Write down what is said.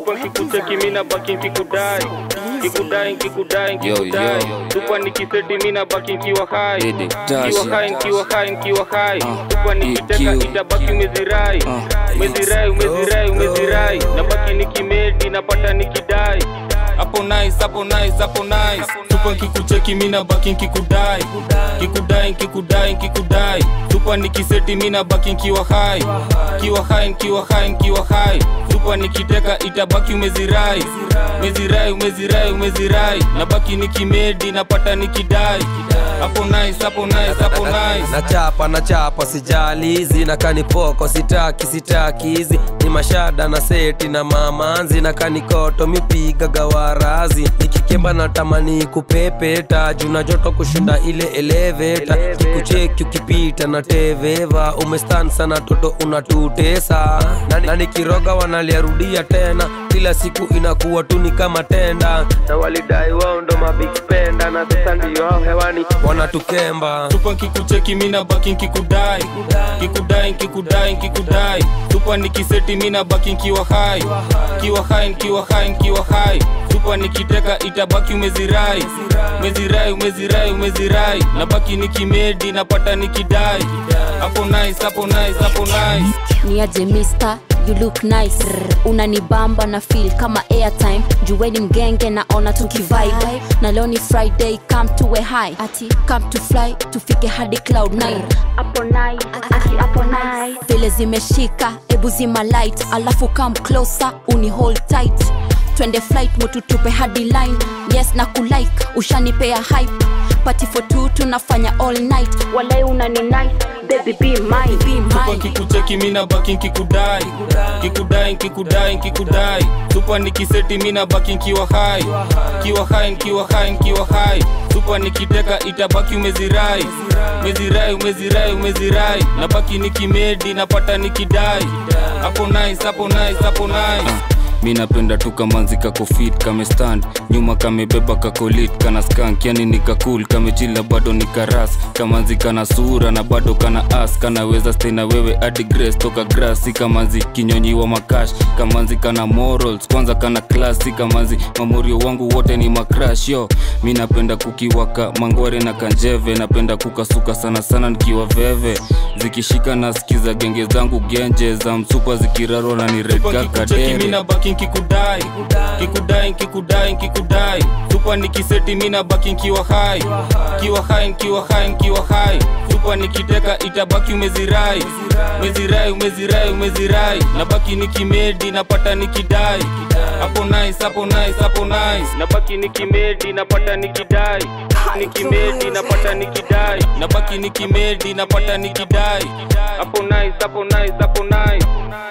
supa nkikucheki mina baki nkikudai nkikudai nkikudai Yo, nkikudai yo. supa nikiseti mina baki nkiwa hai Dede, nkiwa Tasha. hai nkiwa hai nkiwa hai Ah, supa nikiteka EQ. itabaki umezirai Ah, umezirai umezirai umezirai nabaki nikimedi napata nikidai hapo nice hapo nice hapo nice supa nkikucheki mina baki nkikudai nkikudai nkikudai nkikudai supa nikiseti mina baki nkiwa hai nkiwa hai nkiwa hai nkiwa hai supa nikiteka itabaki umezirai umezirai umezirai umezirai nabaki nikimedi napata nikidai hapo nice hapo nice hapo nice nachapa nachapa sijali hizi na kanipoko sitaki sitaki hizi ni mashada na seti na mamanzi na kanikoto mipiga gawarazi nikikemba na tamani kupepeta juna joto kushinda ile eleveta kikucheki ukipita na teveva umestan sana toto unatutesa na, na nikiroga wanaliarudia tena kila siku inakuwa tu ni kama tenda na walidai wao ndo mabig spenda na sasa ndio hao hewani wanatukemba tupa nkikucheki mina baki nkikudai nkikudai nkikudai nkikudai tupa nikiseti mina baki nkiwa hai nkiwa hai nkiwa hai nkiwa hai tupa nikiteka itabaki umezirai umezirai umezirai umezirai nabaki nikimedi napata nikidai hapo nice hapo nice hapo nice ni aje mister you look nice unanibamba na feel kama airtime juweni mgenge naona tukivibe na leo ni friday come to a high ati come to fly tufike hadi cloud 9 hapo nice ati hapo nice vile zimeshika ebu zima light alafu come closer uni hold tight twende flight mututupe hadi line yes na kulike ushanipea hype party for two tunafanya all night walai unani nice baby be mine be tupa mine nkikucheki mina baki nkikudai nkikudai nkikudai nkikudai tupa nikiseti mina baki nkiwa hai nkiwa hai nkiwa hai nkiwa hai tupa nikiteka itabaki umezirai umezirai umezirai umezirai nabaki nikimedi napata nikidai hapo nice hapo nice hapo nice mi napenda tu kamanzi kako fit kame stand nyuma kamebeba kakolit kana skank yani nikakul kamechila bado nikaras kamanzi kana sura na bado kana as kanaweza stay na wewe hadi grace toka grass si kamanzi kinyonyiwa makash kamanzi kana morals kwanza kana class si kamanzi mamorio wangu wote ni macrash yo mi napenda kukiwaka mangware na kanjeve napenda kukasuka sana sana nikiwa veve zikishika na skiza genge zangu genje za msupa zikirarwa na nirega kadere baki nkikudai nkikudai nkikudai nkikudai supa nikiseti mina baki nkiwa hai nkiwa hai nkiwa hai nkiwa hai supa nikiteka itabaki umezirai umezirai umezirai umezirai nabaki nikimedi napata nikidai hapo nice hapo nice hapo nice nabaki nikimedi napata nikidai nikimedi napata nikidai nabaki nikimedi napata nikidai hapo nice hapo nice hapo nice